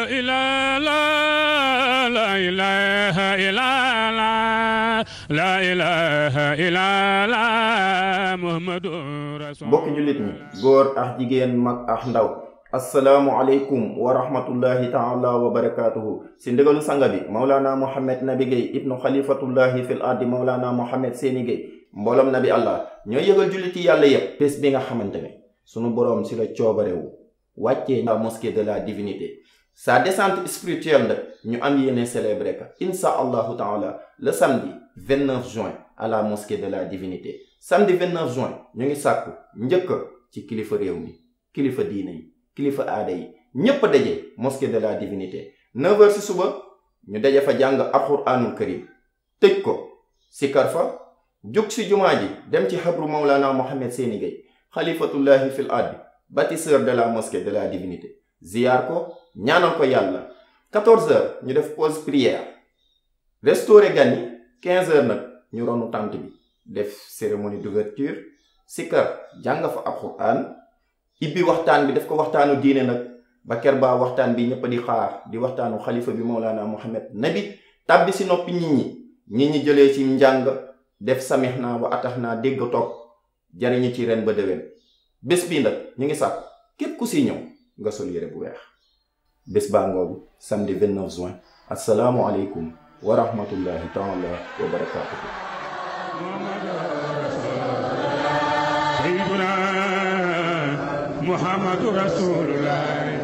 إلا لا لا إله إلا لا لا إله إلا لا محمد رسول mbokki jullit ñi góor ak jigéen mag ak ndaw asalaamualeykum wa rahmatullahi taala wa barakaatuhu si ndigalu sanga bi maulana mohammed nabi Gueye ibnu xalifatullahi fil ardi maulana mohammed seeni Gueye mbooloom nabi allah ñooy yëgal jullit yi yàlla yépp bés bi nga xamante ne sunu boroom si la coobarewu wàccee la mosquée de la divinité sa descente spirituelle nag ñu am yéene célébrer ka insha allahu taala le samedi 29 juin à la mosquée de la divinité samedi 29 juin ñu ngi sàkku njëkk ci kilifa réew mi kilifa diine yi kilifa aada yi ñépp daje mosquée de la divinité 9h ci suba ñu daje fa jàng alxuraanul karim tëj ko sikar fa jug ci jumaa ji dem ci xabru Mawlana Mohammed Séni Gueye xalifatullahi fil ardi bâtisseur de la mosquée de la divinité ziyaar ko ñaanal ko yàlla 14h ñu def pause prière restauré gan yi 15h nag ñu ronu tànt bi def cérémonie d'ouverture sikar jàng fa alxuraan ibbi waxtaan bi def ko waxtaanu diine nag ba ker baa waxtaan bi ñëpp di xaar di waxtaanu xalifa bi Mawlana Mohammed nabi tàbbi si noppi nit ñi nit ñi jëlee ci njàng def samix naa wa atax naa dégg topp jariñu ci ren ba déwén bés bii nag ñu ngi sàkk képp ku si ñëw nga sol yére bu weex bés baa ngoogu samedi 29 juin asalaamu aleykum wa rahmatullahi taala wa barakatuhu سيدنا محمد رسول الله